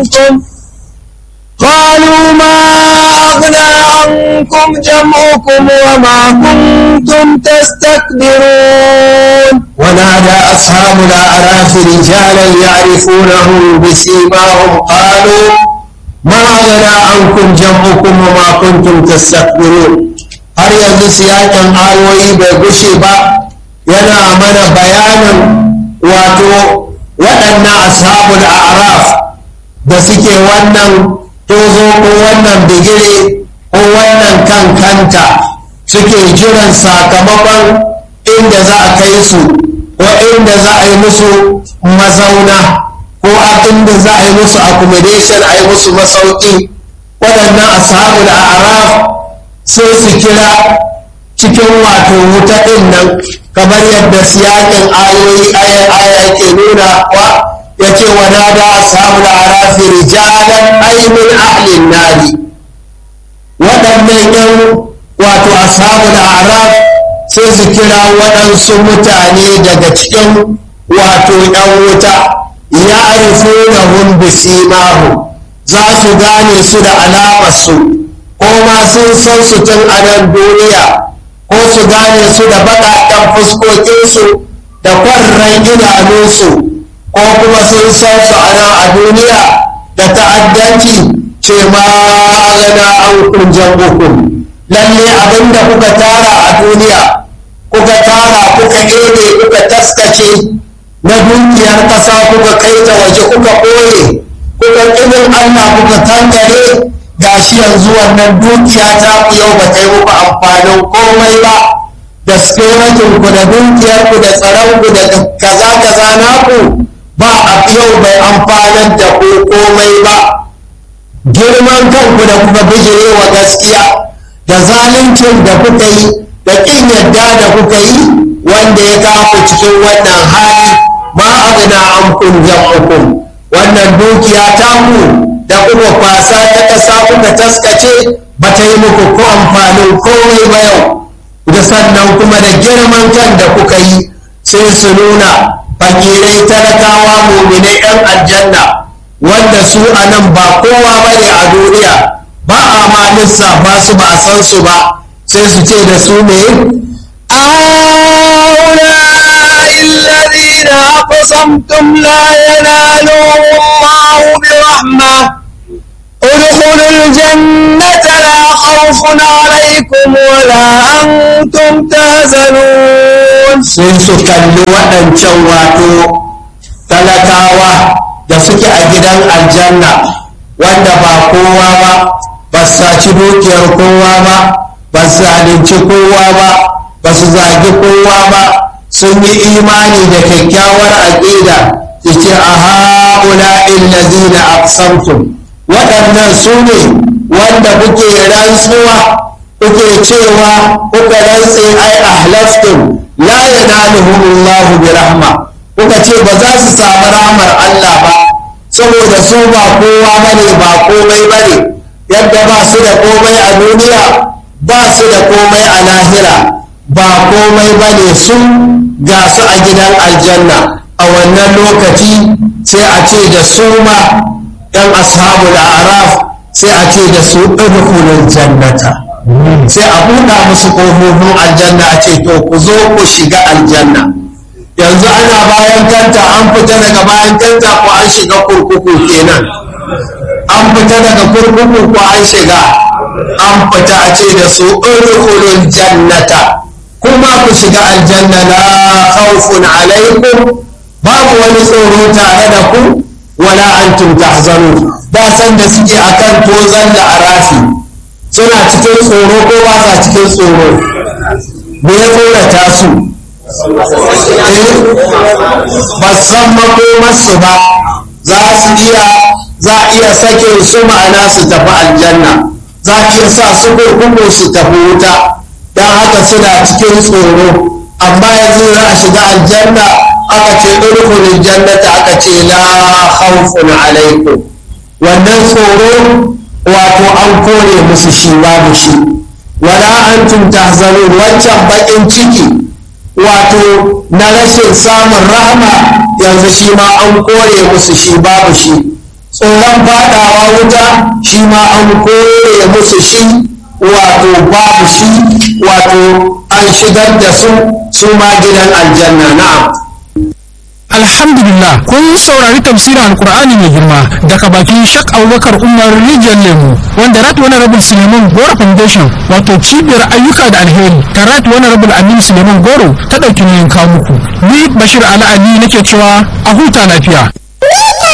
عنكم قالوا ما أغنى عنكم جمعكم وما كنتم تستكبرون ونادى أصحاب الأعراف رجالا يعرفونهم بسيماهم قالوا ما أغنى عنكم جمعكم وما كنتم تستكبرون har yanzu siyakin ayoyi bai gushe ba yana mana bayanin wato waɗannan ashabul a'raf da suke wannan tozo ko wannan bigire ko wannan kankanta suke jiran sakamakon inda za a kai su ko inda za a yi musu mazauna ko a inda za a yi musu accommodation a yi musu masauki waɗannan ashabul a'raf sai su kira cikin wato wuta ɗin nan kamar yadda siyakin ayoyi aya aya ke nuna wa ya ce wa nada ashabul a'raf rijalan aymin ahlin nari waɗannan yan wato ashabul a'raf sai su kira waɗansu mutane daga cikin wato ‘yan wuta ya arifu na hun bisimahu za su gane su da alamarsu ko ma sun san su tun a nan duniya ko su gane su da baƙaƙen fuskokinsu da kwarran idanunsu ko kuma sun san su a nan a duniya da ta'addanci ce ma gana an kunjan hukum lalle abinda kuka tara a duniya kuka tara kuka ebe kuka taskace na dukiyar ƙasa kuka kai ta waje kuka ɓoye kuka ƙinin Allah kuka tangare gashi yanzu wannan dukiya ta ku yau ba ta yi muku amfanin komai ba da securitin ku da dukiyar ku da tsaron ku da kaza kaza naku ba a yau bai amfanar da ku komai ba girman kanku da kuka bijire wa gaskiya da zaluncin da kuka yi da ƙin yadda da kuka yi wanda ya kawo cikin wannan hali ma agna an kun jam'ukum wannan dukiya ta ku da kuka kwasa ta ƙasa kuka taskace ba ta yi muku ko amfanin komai ba yau da sannan kuma da girman kan da kuka yi sai su nuna fakirai talakawa muminai 'yan aljanna wanda su a nan ba kowa ba ne a duniya ba a ma lissafa su ba a san su ba sai su ce da su ne هؤلاء الذين أقسمتم لا ينالهم الله برحمة ادخلوا الجنة لا خوف عليكم ولا أنتم تهزنون sai su kalli waɗancan wato talakawa da suke a gidan aljanna wanda ba kowa ba ba su saci dukiyar kowa ba ba su zalunci kowa ba ba su zagi kowa ba sun yi imani da kyakkyawar aƙida yace a ha'ula illazina aqsamtum waɗannan su ne wanda kuke rantsuwa kuke cewa kuka rantse ai ahlaftum la yanaluhumullahu bi rahma kuka ce ba za su samu rahmar Allah ba saboda su ba kowa bane ba komai bane yadda ba su da komai a duniya ba su da komai a lahira ba komai bane su ga su a gidan aljanna a wannan lokaci sai a ce da su ma yan ashabul araf sai a ce da su udkhulul jannata sai a buɗa musu ƙofofin aljanna a ce to ku zo ku shiga aljanna yanzu ana bayan kanta an fita daga bayan kanta ko an shiga kurkuku kenan an fita daga kurkuku ko an shiga an fita a ce da su udkhulul jannata kuma ku shiga aljanna la khawfun alaikum babu wani tsoro tare da ku wala antum tahzanun da san da suke akan tozan da arafi suna cikin tsoro ko ba sa cikin tsoro me ya tsorata su ba san makomarsu ba za su iya za a iya sake su ma'ana su tafi aljanna za a iya sa su kurkuku su tafi wuta don haka suna cikin tsoro amma yanzu za a shiga aljanna aka ce urkulin jannata aka ce la khawfun alaikum wannan tsoro wato an kore musu shi babu shi wala antum tahzanun wancan bakin ciki wato na rashin samun rahama yanzu shi ma an kore musu shi babu shi tsoron fadawa wuta shi ma an kore musu shi wato babu shi wato an shigar da su su ma gidan aljanna na'am Alhamdulillah kun saurari tafsirin Alkur'ani mai girma daga bakin Shak Abubakar Umar Rijiyar Lemu wanda Rat Honorable Suleiman Goro Foundation wato cibiyar ayyuka da alheri ta Rat Honorable Aminu Suleiman Goro ta ɗauki nauyin kawo muku. Ni Bashir Ali Ali nake cewa a huta lafiya.